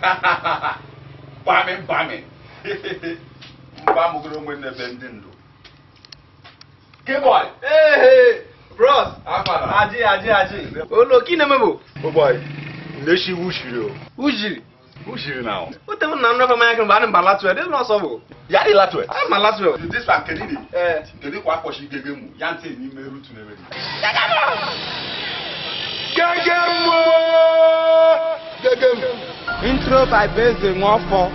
Mbami mbami. Mbamugoro onwe n'ebe ndị ndụ. K-boy. Hey, bros. Akwara. Aji, aji, aji. Olo, kí ni mebo? Oh boy. Nleshi wushiri o. Ujiri. Wushiri na o. O tẹ mu na nnọọ fama ya kemgbe anị mba latu ya, dị n'ọsọ bụ. Ya dị latwe. A ma latu ya. This one kedu ni? Eh. Kedu kwa akpọchi gege mu? Ya ntị n'ime rutu na ewere. Gege mo! Gege mo! intro by Beze Nwofọ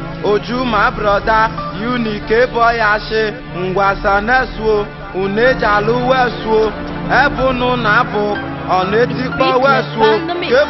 Oju ma broda Uni K-boy ashe ngwasa nesuo unejalu wesuo ebunu na abụ ọ na-etikpọ wesuo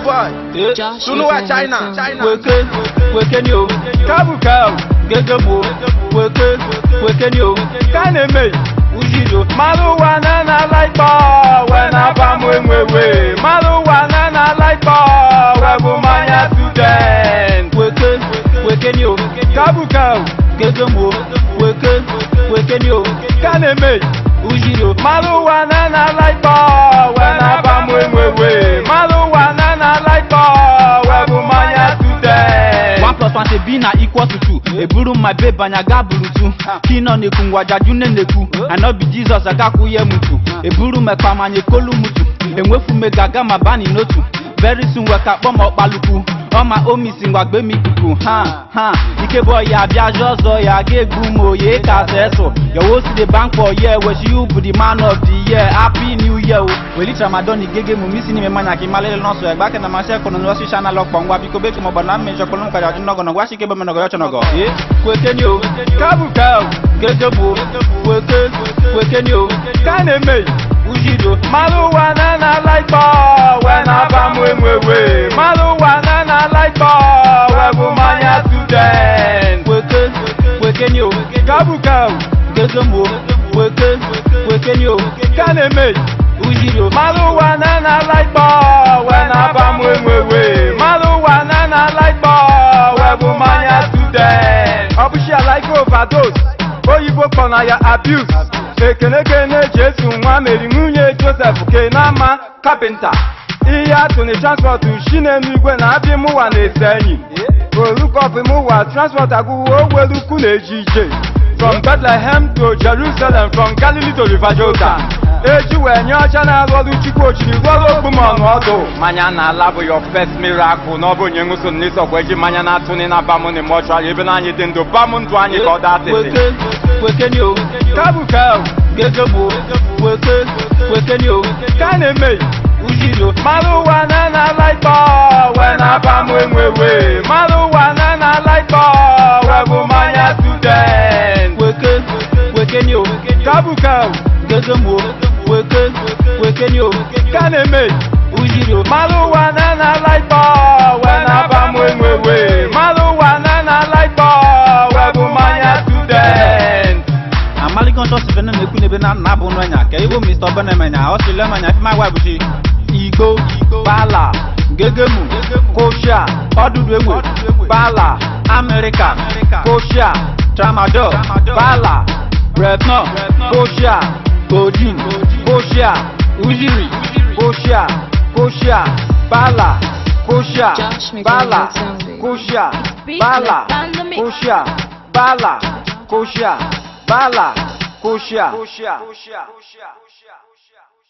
K-boy sunuwa China China weke weke ni o kabuka o gege mo weke weke ni o ka na-eme ujido mmadụ wa na na laikpọ we na abamụ enwewe mmadụ wa na na laikpọ we bụ mmanya student weke weke ni o kabuka o gege mo weke weke ni o ka na-eme ujido mmadụ wa na na laikpọ we na abamụ enwewe mmadụ wa na na laikpọ we bụ mmanya student one plus one say b na equal to two eburu my babe anya ga buru two kino na-ekwu ngwajaju nne na-ekwu anọbi jizọs agakwụnye mutu eburu mekpa manya ekolu mutu enwefu mega aga ma bani n'otu very soon weka kpọ ma ọkpalukwu ọma omisi ngwagbe m ikuku ha ha ike bụ ya abịa jụ ọzọ ya ga-egbu m oye ka seso yowo si the bank for year wechi you bụ the man of the year happy new year o weli tramadol igege mu misi n'ime mmanya ka ịmalele nọsụ ya gbake na masị ekọnọ n'ọsị shana lọkpọ ngwa biko beki maọbụ na mmejọ kpọrọ m karịa ọjụ nọgọ gwa shike ebe menọgọ ya chọnọgọ ee kwekeni o kabuka o gege bụ kweke kwekeni o ka na-eme ujido mmadụ wa na na laikpọ we na abamụ enwewe mmadụ wa na na laikpọ we bụ mmanya student kweke kwekeni o kabuka o gege mo kweke kwekeni o ka na-eme ujido mmadụ wa na na laikpọ we na abamụ enwewe mmadụ wa na na laikpọ we bụ mmanya student ọ bụchi alaike overdose oyibo kpọ na ya abuse ekenekene jesu nwa meri nwunye josef kenama kapịnta ihe atụ na transport chinemigwe na abịa mụwa na-ese enyi olukọpịmụwa transport agụwo ogwelukwu na-eji ije from bethlehem to jerusalem from galilee to river jordan eji wee nye ọcha na-arụ ọrụ chukwu ochiri rụọrụ okpumọnụ ọdụ mmanya na-ala bụ your first miracle na ọ bụ onye ṅụso n'isọkwa eji mmanya na-atụnị na bamụ na mọchụarị ebe na anyị dị ndụ bamụ ndụ anyị ka ọ daa tịtị kwekeni o kabuka o gege mo weke kwekeni o ka na-eme ujido mmadụ wa na na laikpọ we na abamụ enwewe mmadụ wa na na laikpọ we bụ mmanya student weke kwekeni o kabuka o gege mo weke kwekeni o ka na-eme ujido mmadụ wa na na laikpọ we na abamụ enwewe mmadụ wa na na laikpọ we bụ mmanya student amaligo ntọ si fene na-ekwu n'ebe na nna bụ n'anya ka ibo mr obenemenya ọ sị lemanya fi magwa bụchi igbo bala gegemu koshia ọdụdụ egbe bala amerika koshia tramadol bala bretno koshia kodin koshia ujiri koshia koshia bala koshia bala koshia bala koshia bala koshia bala koshia